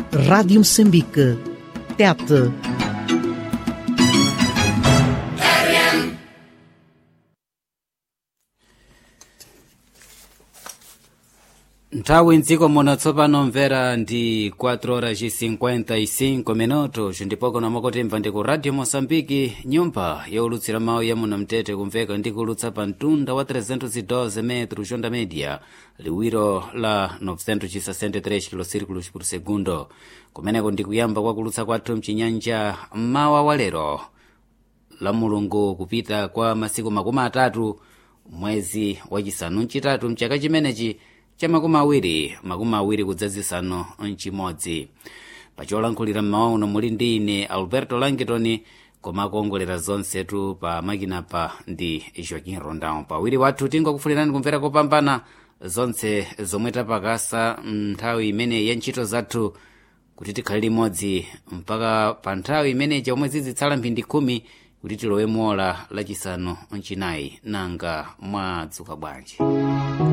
Rádio Moçambique. Tete. nthawi mdziko muno tsopano mvera ndi 4 horas 55 minutos ndipo kuna mwakutimva ndi ku radio moçambike nyumba yaulutsira mawu ya muno mtete kumveka ndi kulutsa pa mtunda wa 312 metro jonda media liwiro la 963 kilosirikulos por segundo kumeneko ndi kuyamba kwa kulutsa kwathu mchinyanja mmawa wa lero la mulungu kupita kwa masiku makumi atatu mwezi wachisanu mchitatu mchaka chimenechi cha makumi awiri makumi awiri kudzazisanu mchimodzi pacholankhulira mmawa uno muli ndi ine alberto langitoni koma akuongolera zonsetu pa makinapa ndi joaquin rondão pawiri wathu tingokufulirani kumvera kopambana zonse zomwe tapakasa nthawi imeneyi ya ntchito zathu kuti tikhale limodzi mpaka pa nthawi imeneyi chomwe zizitsala mphindi khumi kuti tilowe mola lachisanu mchinayi nanga mwadzuka bwanji